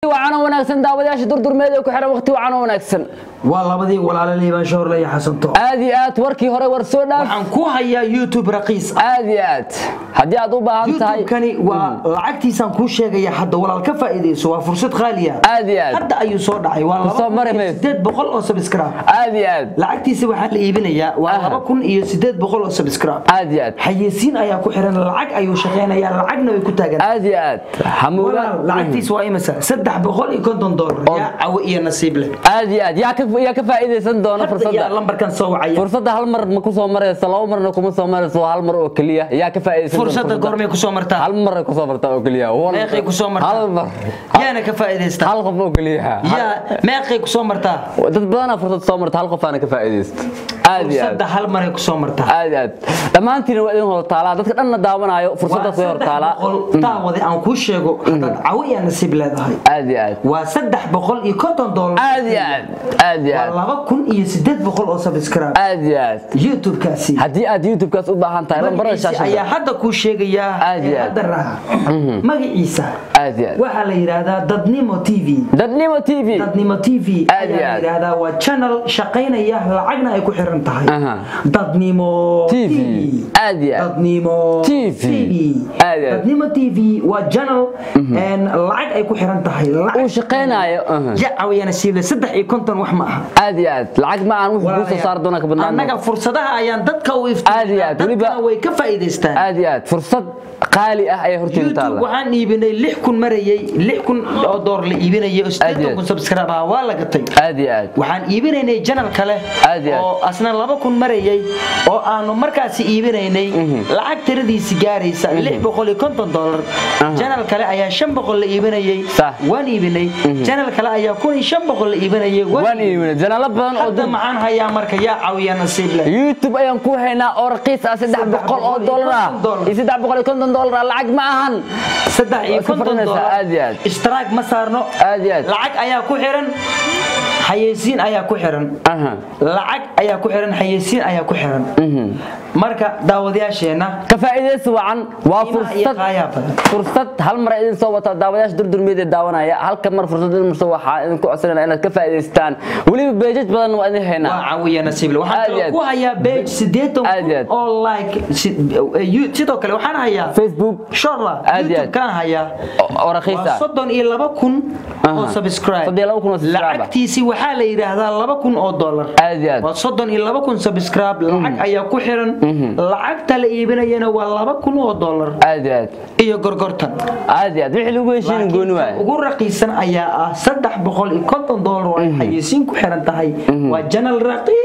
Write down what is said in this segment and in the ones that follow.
wacano wanaagsan daawadayaasha durdurmeed ee ku xiran waqti wacano wanaagsan waa labadii walaalo liibaan shoorle iyo xasanto aad iyo aad warkii hore war soo dhaaf waxaan ku hayaa youtube raqiis ah aad iyo aad haddii aad u baahan tahay youtube-kani waa lacagtiisaan kuu sheegaya hadda walaal ka faa'iidayso waa fursad qaaliya aad iyo aad hadda ayuu soo dhacay waa Kusoo mari laba mayso. sideed boqol oo subscribe aad iyo aad lacagtiisa waxaa la iibinayaa waa Aha. laba kun iyo sideed boqol oo subscribe aad iyo aad xayeysiin ayaa ku xiran lacag ayuu shaqeynayaa lacagna way ku taagan aad iyo aad hamuuga walaal lacagtiisa waa imisa saddex boqol iyo konton doolar Oo. yaa cawo iyo nasiib leh aad iyo aad yaa ka yaa ka faa'iidaysan doona hadda yaa fursadda lambarkan soo wacaya fursadda hal mar ma ku soo marayso laba marna kuma soo marayso waa hal mar oo keliya yaa ka faa'iidaysan doona fursadda goormay kusoo martaa hal mar ay ku soo martaa oo keliya Wal- meeqay kusoo martaa hal mar yaana ka faa'iidaysta hal qof oo keliya yaa meeqay kusoo martaa dad badanaa fursad soo marta hal qof aana ka faa'iidaysto aad iyo aad fursadda hal maray kusoo martaa aad iyo aad dhammaantiina waa idin hor taalaa dadka dhanna daawanaayo fursaddaas way hor taalaa taawade aan kuu sheego hadaad cawo iyo nasiib leedahay aad iyo aad waa saddex boqol iyo konton doolar aad iyo aad aad iyo waa aad laba kun iyo sideed boqol oo subscribe aad iyo aad youtube-kaasi haddii aad youtube-kaas u baahan tahay lambarada magaciisa ayaa shaashada hadda kuu sheegayaa Aad iyo ee aad. hadda raha magaciisa aad iyo aad waxaa la yidhaahdaa dadnimo t v dadnimo t v dadnimo t v Aad iyo ayaa la aad. yidhaahdaa waa channel shaqaynaya lacagna ay ku xiran tahay Aha. dadnimo TV. Aad iyo aad. dadnimo TV. Aad iyo aad. dadnimo t v waa channel een lacag ay ku xiran tahay lacag uu shaqaynaayo aha. ya cawiyana siible saddex iyo konton wax ma aha aad iyo aad lacag ma aan wuxuu kuu soo saari doonaa ka badnaan annaga fursadaha ayaan dadka u Aad iyo aad, weliba- dadkana way ka faa'iidaystaan aad iyo aad fursad qaali ah ayay hortiin youtube taala waxaan iibinay lix kun marayay lix kun oo door la iibinayay oo Aad iyo sideetan aad. kun subscribe ah waa la gatay aad iyo aad waxaan iibinaynay janal kale Aad iyo aad. oo asna laba kun marayay oo aanu markaasi iibinaynay lacag tiradiisi gaaraysa lix boqol iyo konton dolar janal kale ayaa shan boqol la iibinayay Sax. waan iibinay janal kale ayaa kun iyo shan boqol la iibinayay waan iibinay janaalo badan oo hadda dad maxaan hayaa marka yaa caawiya nasiib leh youtube ayaan ku haynaa oo raqiis ah saddex boqol oo dollar ah iyo saddex boqol iyo konton dollar ah lacag ma ahan saddex iyo Waa ka konton fadhinaysaa, dolar aad iyo aad. ishtiraag ma saarno aad iyo aad lacag ayaa ku xiran xayeysiin ayaa ku xiran aha lacag ayaa ku xiran xayeysiin ayaa ku xiran marka daawadayaasheenna ka faa'iidaysi wacan waa qiimaha iyo fursad qaayaa badan fursad hal mar idin soo wata daawadayaasha durdurmeeda daawanaya halka mar fursad idin marso waxaa idinku codsanayna inaad ka faa'iidaystaan weliba beejaj badan waa idin haynaa waa caawiya nasiible Aad waxaan iyo kaloo aad. ku hayaa page sideetan Aad iyo aad. kun oo like si- eh, you- sidoo kale waxaan hayaa facebook shorla Aad iyo aad. youtube kaan hayaa oo- oo raqiis waa ah soddon iyo laba kun oo Aha. subscribe Soddon iyo laba kun oo subscribe ah. lacagtiisi waxaa la yidhaahdaa laba kun oo dollar aad iyo aad waa soddon iyo laba kun subscribe lacag ayaa ku xiran lacagta la iibinayana waa laba kun oo dollar aad iyo aad iyo gorgortan aad iyo aad wixii lagu heshiin gooni laakiin waaye ugu raqiisan ayaa ah saddex boqol iyo konton dollar oo ay xayeysiin ku xiran tahay waa janal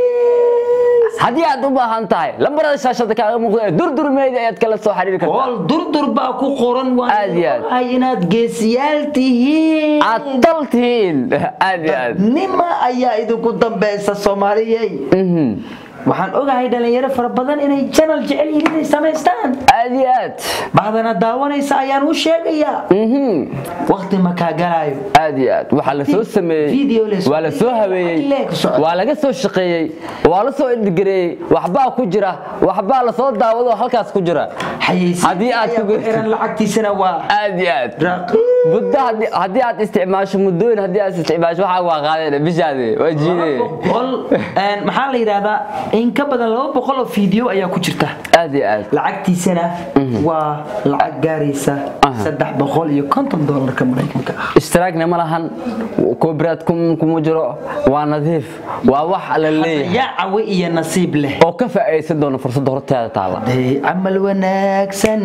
raqiis haddii aad u baahan tahay lambarada shaashada kaaga muuqda ee durdurmeeda ayaad kala soo xiriiri kartaa ool durdur baa ku qoran Aad iyo aad. waa inaad geesiyaal tihiin aad dal tihiin aad iyo aad nima ayaa idinku dambeysa soomaaliyey Mhm. waxaan ogahay dhalinyaro fara badan inay janal jecel yihiin inay samaystaan aad iyo aad bahdana daawanaysa ayaan u sheegayaa Mhm. waqti ma kaa galaayo aad iyo aad waxaa la soo sameeyey Video la soo- waa la soo habeeyey Ile ku socda. waa laga soo shaqeeyey waa la soo edgareeyey waxbaa ku jira waxbaa la soo daawado halkaas ku jira xayeysiin Haddii aad ku ayaa ku geysid. xiran lacagtiisana waa aad iyo aad raqiis muddo haddii- haddii aad isticmaasho muddooyin haddii aad isticmaasho waxaa waa qaadeen bishaade waa jiide boqol een, maxaa la yidhahdaa in ka badan laba boqol oo video ayaa ku jirta aad iyo aad lacagtiisana waa lacag gaaraysa Aha. saddex boqol iyo konton doolarka maraykanka ah ishtiraagna ma lahan koobraad kuma jiro waa nadiif waa wax la leeyahay yaa cawe iyo nasiib leh oo ka faa'iidaysan doona fursadda horteeda taala day camal wanaagsan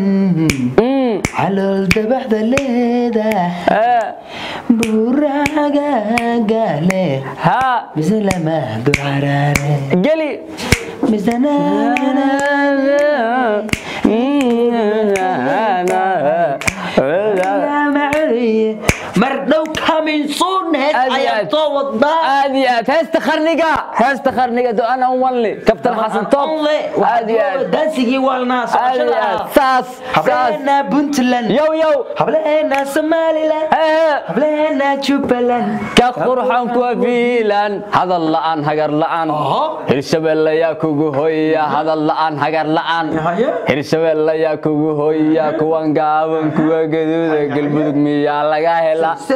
calool dabaxda leedah Eh, buuragaaga leh ha mise lama ducaraare geli mise mar dhow coming soon hees Aad iyo ayaa aad. soo wadaa aad iyo aad heesta qarniga heesta qarniga do-ana wanli kabtan xasan top aad iyo aad dansigii waalnaa aad iyo aad saas saas hableena puntland yow yow hableena somaliland hee hableena jubbaland ka qurxan kuwa fiilan hadal la'aan hagar la'aan Aha. hirshabelle yaa kugu hoya hadal la'aan hagar la'aan Haye. hirshabelle yaa kugu hoya kuwan gaaban kuwa gaduuda galmudug miyaa laga hela Se-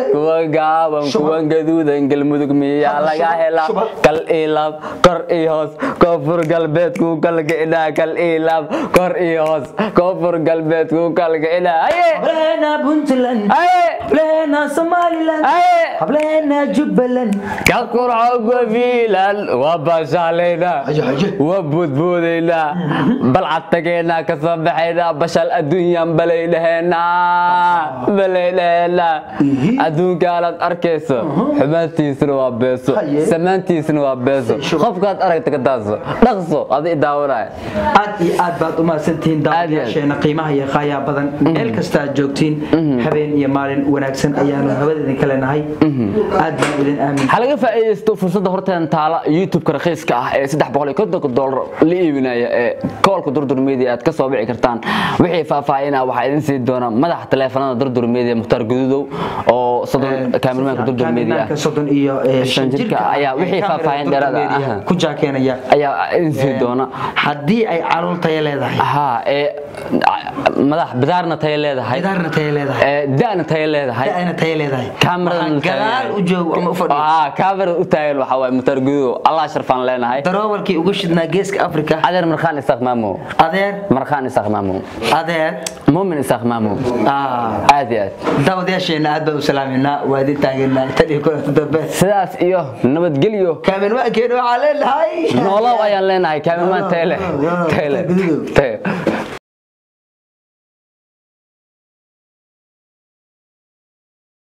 kuwa gaaban Shuba. kuwan gaduudan galmudug miyaa Hadda laga shuba, helaa shuba. kal ilaab kor iyo hoos koonfur galbeedku kalgicina kal ilaab kor iyo hoos koonfur galbeedku kalgicina haye hableena puntland haye hableena somaliland haye hableena jubbaland ka qurxo gabiilan waa baashaalayna Haye, haye. waa boodboodaynaa balcad tageynaa ka soo baxaynaa bashal adduunyaan balaydhaheynaa balaydhaheynaa Ihi. adduunkaanaad arkayso xumaantiisuna waa beeso Haye. samaantiisuna waa beeso Shuba. qofkaad aragta ka taaso dhaqso adi daawanaya aad iyo aad baad u mahadsantihiin Aad iyo aad. daawadayaasheena qiimaha iyo qaayaa badan meel kasta aad joogtiin habeen iyo maalin wanaagsan ayaanu hawada idinka leenahay aad baan idin aamin waxaa laga faa'iidaysto fursadda horteen taala youtube-ka raqiiska ah ee saddex boqol iyo kontonka doolar la iibinaya ee koolka durdur media aad ka soo bici kartaan wixii faahfaahina waxaa idin sii doona madaxa taleefanada durdur media mukhtaar gududow oo soddon kaamirmaanka durdur media Kaamirmaanka soddon iyo eh, Shan shan jirka jirka ah ayaa ee wixii kaamirada faahfaahin Durdur dheeraad ah, Media aha. ku jaakenaya ayaa idin sii doona haddii ay caluul tayo leedahay haa ee madax bidaarna tayo leedahay idaarna tayo leedahay ee da'na tayo leedahay da'na tayo leedahay kaamiradan Waxaa gadaal u joogo ama u fadhiyo ah kaamirada u taagan waxaa waaye mukhtaar gududow allah sharfaan leenahay daroowalkii ugu shidnaa geeska afrika adeer markhaan isaaq maamo adeer markhaan isaaq maamo adeer muumin isaaq maamo ah, aad iyo aad daawadayaasheena aad baan u salaaminaa waa idin taageernaa tan iyo kulanta dambe sidaas iyo nabadgelyo kaamirwaankeena waxaa leenahay noolow ayaan leenahay kaamirmaan tayle tayle tayle